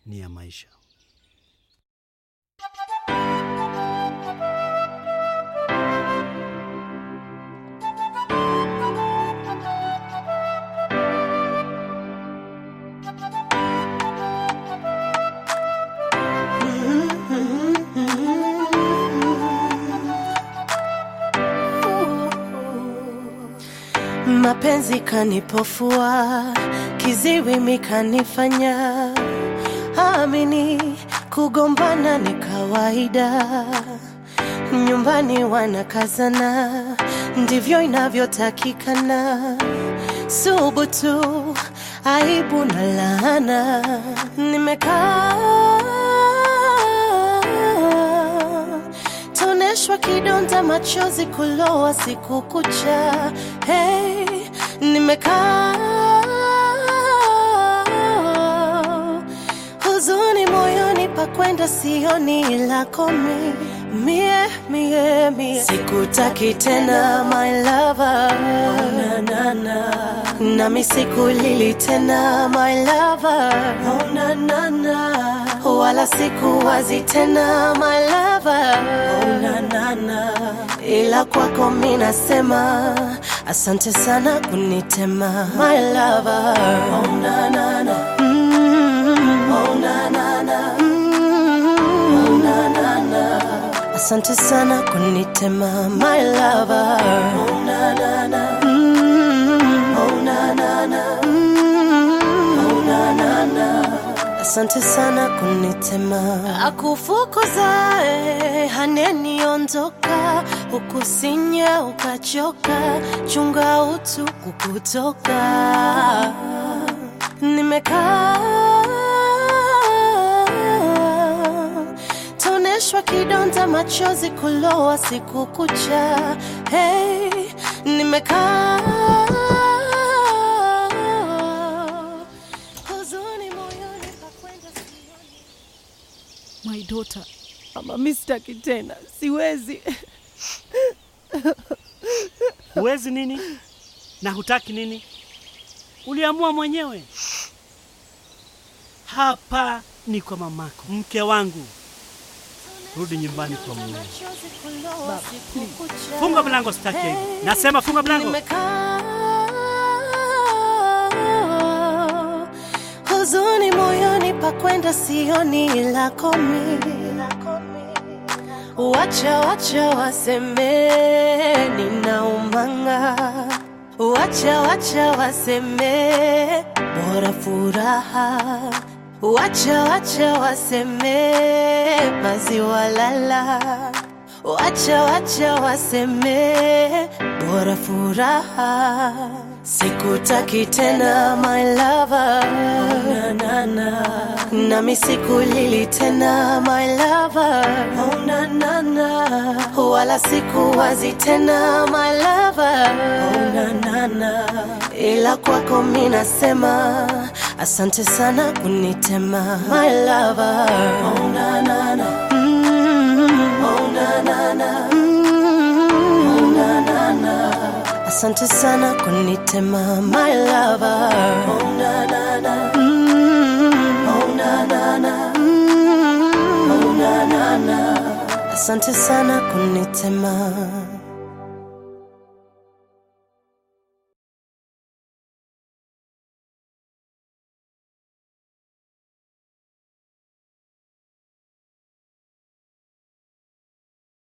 ni ya maisha. Mapenzi kanipofua, kiziwi mikanifanya amini, kugombana ni kawaida, nyumbani wanakazana, ndivyo inavyotakikana. Subutu, aibu na laana, nimekaa toneshwa kidonda, machozi kulowa siku kucha. Hey, nimekaa huzuni moyoni, pakwenda sioni lako mi mie mie mie, sikutaki tena my lover, oh, na, na, na. nami sikulili tena my lover, oh, na, na, na. wala sikuwazi tena my lover, oh, na, na, na. ila kwako mi nasema asante sana kunitema my lover, oh, na, na, na. Mm, oh, na, na, na. Mm, oh, na, na, na. Asante sana kunitema my lover. Oh, na, na, na. Mm, oh, na, na, na. Mm, oh, na, na, na. Asante sana kunitema akufukuzae haneniondoka ukusinya ukachoka chunga utu kukutoka nimekaa toneshwa kidonda machozi kulowa siku kucha hey, nimekaa huzuni moyoni pakwenda sioni My daughter, mama, mi sitaki tena, siwezi. Huwezi nini na hutaki nini? Uliamua mwenyewe. Hapa ni kwa mamako, mke wangu. Rudi nyumbani kwa mume. machozi kulowa siku kucha Funga mlango, sitaki hivi. Nasema funga mlango. Nimekaa huzuni moyoni, pakwenda sioni lako mi. Wacha wacha waseme ninaumanga, wacha wacha waseme bora furaha, wacha wacha waseme maziwa lala Wacha wacha waseme bora furaha, sikutaki tena my lover, oh, na, na, na. nami sikulili tena my lover, oh, na, na, na. wala sikuwazi tena my lover, oh, na, na, na. ila kwako mi nasema asante sana kunitema my lover, oh, na, na, na. Mm, oh, na, na, na. Mm, oh, na, na, na. Asante sana kunitema my lover. Oh, na, na, na. Mm, oh, na, na, na. Mm, oh, na, na, na. Asante sana kunitema